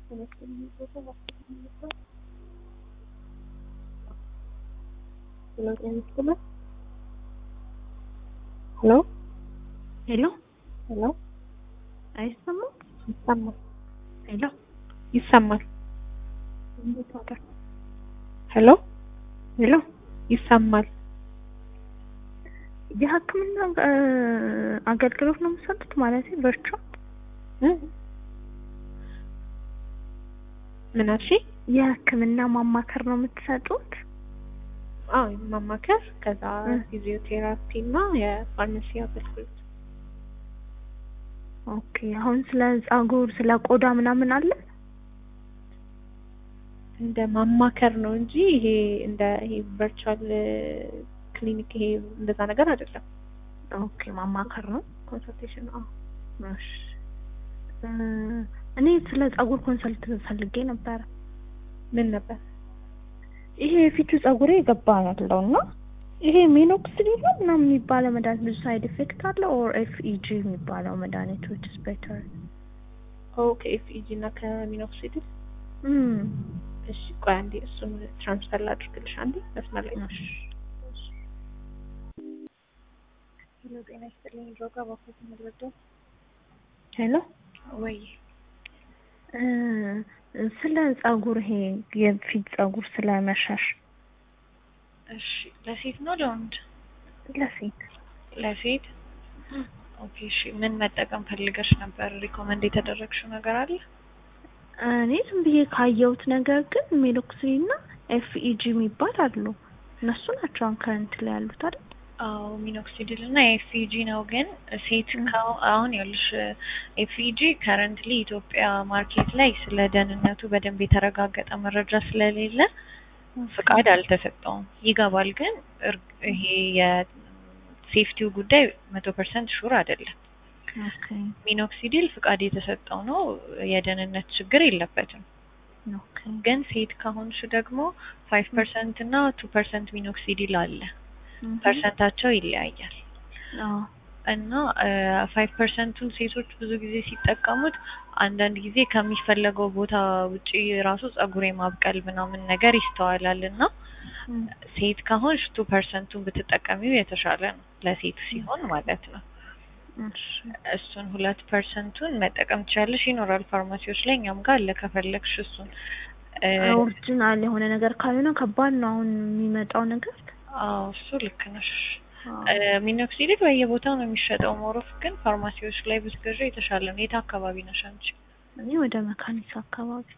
ሄሎ ሄሎ ሄሎ አይሰማም? ይሰማል ሄሎ ይሰማል ሄሎ ሄሎ ይሰማል የሕክምና እ አገልግሎት ነው የምትሰጡት ማለት ቨርቹዋል እ ምን አልሽኝ? የሕክምና ማማከር ነው የምትሰጡት? አዎ ማማከር ከዛ እ ፊዚዮቴራፒ እና የፋርማሲ አገልግሎት ኦኬ አሁን ስለ ጸጉር ስለ ቆዳ ምናምን አለ? እንደ ማማከር ነው እንጂ ይሄ እንደ ይሄ ቨርቹዋል ክሊኒክ ይሄ እንደዛ ነገር አይደለም። ኦኬ ማማከር ነው። ኮንሰልቴሽን አዎ እሺ እ እኔ ስለ ጸጉር ኮንሰልት ፈልጌ ነበረ። ምን ነበር? ይሄ የፊቱ ጸጉሬ የገባ ያለው እና ይሄ ሚኖክሲዲል ነው ምናምን የሚባለው መድኃኒት ብዙ ሳይድ ኢፌክት አለው ኦር ኤፍኢጂ የሚባለው መድኃኒት ዊች ኢዝ ቤተር ኦኬ ኤፍኢጂ እና ከሚኖክሲዲል እም እሺ ቆይ አንዴ እሱን ትራንስፈር ላድርግልሽ አንዴ መስመር ላይ ነሽ ሄሎ ጤና ይስጥልኝ ድሮጋ ባኮት ምድረደው ሄሎ ወይ እ ስለ ጸጉር ይሄ የፊት ጸጉር ስለ መሸሽ እሺ ለሴት ነው ለወንድ? ለሴት ለሴት ኦኬ እሺ ምን መጠቀም ፈልገሽ ነበር? ሪኮመንድ የተደረግሽው ነገር አለ? እኔ ዝም ብዬ ካየሁት ነገር ግን ሜሎክሲን እና ኤፍኢጂ የሚባል አሉ። እነሱ ናቸው አሁን ከረንት ላይ ያሉት አይደል? አዎ ሚኖክሲዲል እና ኤፍኢጂ ነው። ግን ሴት እ ከ- አሁን ያልሽ ኤፍኢጂ ከረንትሊ ኢትዮጵያ ማርኬት ላይ ስለ ደህንነቱ በደንብ የተረጋገጠ መረጃ ስለሌለ ፍቃድ አልተሰጠውም። ይገባል ግን እርግ- ይሄ የሴፍቲው ጉዳይ መቶ ፐርሰንት ሹር አይደለም። ኦኬ ሚኖክሲዲል ፍቃድ የተሰጠው ነው። የደህንነት ችግር የለበትም። ኦኬ ግን ሴት ከሆንሽ ደግሞ ፋይቭ ፐርሰንት እና ቱ ፐርሰንት ሚኖክሲዲል አለ። እህ ፐርሰንታቸው ይለያያል አዎ እና ፋይቭ ፐርሰንቱን ሴቶች ብዙ ጊዜ ሲጠቀሙት አንዳንድ ጊዜ ከሚፈለገው ቦታ ውጪ ራሱ ጸጉር የማብቀል ምናምን ነገር ይስተዋላል እና እም ሴት ከሆንሽ ቱ ፐርሰንቱን ብትጠቀሚው የተሻለ ነው ለሴት ሲሆን ማለት ነው። እሺ እሱን ሁለት ፐርሰንቱን መጠቀም ትችላለሽ። ይኖራል ፋርማሲዎች ላይ እኛም ጋር አለ ከፈለግሽ እሱን እ ኦሪጂናል የሆነ ነገር ካልሆነ ከባድ ነው አሁን የሚመጣው ነገር። አዎ እሱ ልክ ነሽ። አዎ እ ሚኖክሲዲል በየቦታው ነው የሚሸጠው። ሞሮፍ ግን ፋርማሲዎች ላይ ብትገዢ የተሻለ ነው። የት አካባቢ ነሽ አንቺ? እኔ ወደ መካኒሳ አካባቢ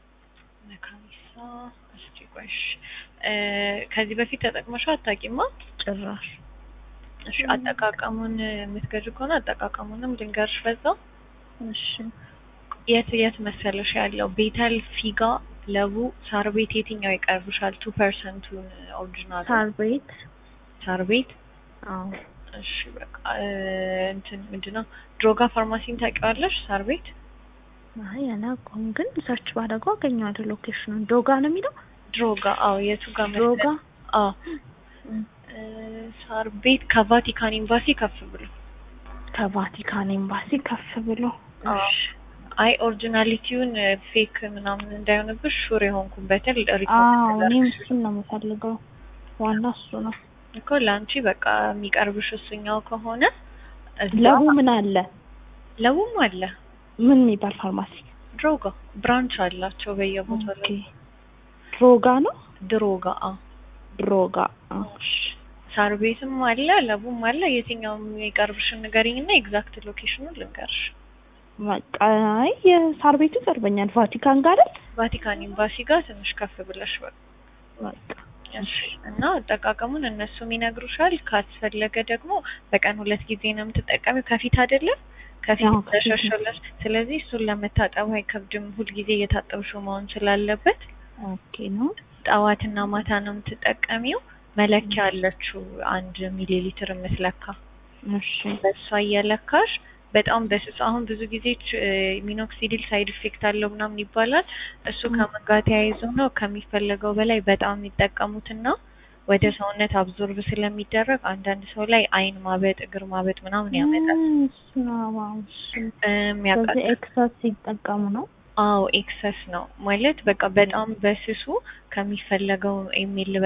መካኒሳ። እስኪ ቆይሽ እ ከዚህ በፊት ተጠቅመሽው አታውቂማ? ጭራሽ እሺ አጠቃቀሙን የምትገዢ ከሆነ አጠቃቀሙንም ልንገርሽ በዛው። እሺ የት የት መሰለሽ ያለው ቤተል፣ ፊጋ፣ ለቡ፣ ሳር ቤት የትኛው ይቀርብሻል? ቱ ፐርሰንቱን ኦሪጂናል ሳር ቤት ሳር ቤት አዎ እሺ በቃ እ እንትን ምንድነው ድሮጋ ፋርማሲን ታውቂዋለሽ? ሳር ቤት አይ አላውቀውም፣ ግን ሰርች ባደረገው አገኘዋለሁ ሎኬሽኑን። ዶጋ ነው የሚለው ድሮጋ አዎ የቱ ጋር ዶጋ መሰለሽ? አዎ እም እ ሳር ቤት ከቫቲካን ኤምባሲ ከፍ ብሎ ከቫቲካን ኤምባሲ ከፍ ብሎ አዎ። እሺ አይ ኦሪጂናሊቲውን ፌክ ምናምን እንዳይሆንብሽ ሹር የሆንኩበትን አዎ ሪኮመንድ እኔም ላደርግሽ እሱን ነው የምፈልገው። ዋና እሱ ነው። እኮ ለአንቺ በቃ የሚቀርብሽ እሱኛው ከሆነ እዛ ለቡ ምን አለ? ለቡም አለ ምን የሚባል ፋርማሲ? ድሮጋ ብራንች አላቸው በየቦታው ኦኬ ላይ ድሮጋ ነው ድሮጋ አዎ ድሮጋ። እሺ ሳር ቤትም አለ ለቡም አለ የትኛውም የሚቀርብሽን ንገሪኝና ኤግዛክት ሎኬሽኑን ልንገርሽ በቃ አይ የሳር ቤቱ ይቀርበኛል። ቫቲካን ጋር አይደል? ቫቲካን ኤምባሲ ጋር ትንሽ ከፍ ብለሽ በቃ በቃ እሺ እና አጠቃቀሙን እነሱም ይነግሩሻል። ካስፈለገ ደግሞ በቀን ሁለት ጊዜ ነው የምትጠቀሚው። ከፊት አይደለም ከፊት አዎ፣ ከፊት ነው። ተሸሸለሽ። ስለዚህ እሱን ለመታጠቡ አይከብድም። ሁልጊዜ እየታጠብሽው መሆን ስላለበት ኦኬ ነው። ጠዋትና ማታ ነው የምትጠቀሚው። መለኪያ አለችው አንድ ሚሊ ሊትር የምትለካ እሺ በእሷ እየለካሽ በጣም በስሱ አሁን ብዙ ጊዜ ች- ሚኖክሲዲል ሳይድ ኢፌክት አለው ምናምን ይባላል። እሱ ም። ከምን ጋር ተያይዞ ነው ከሚፈለገው በላይ በጣም የሚጠቀሙትና ወደ ሰውነት አብዞርብ ስለሚደረግ አንዳንድ ሰው ላይ አይን ማበጥ፣ እግር ማበጥ ምናምን ያመጣል። እም፣ እሱ ነው። አዎ፣ እሱ እም፣ በዚህ ያቃጥል ኤክሰስ ሲጠቀሙ ነው። አዎ ኤክሰስ ነው ማለት በቃ በጣም በስሱ ከሚፈለገው ኤምኤል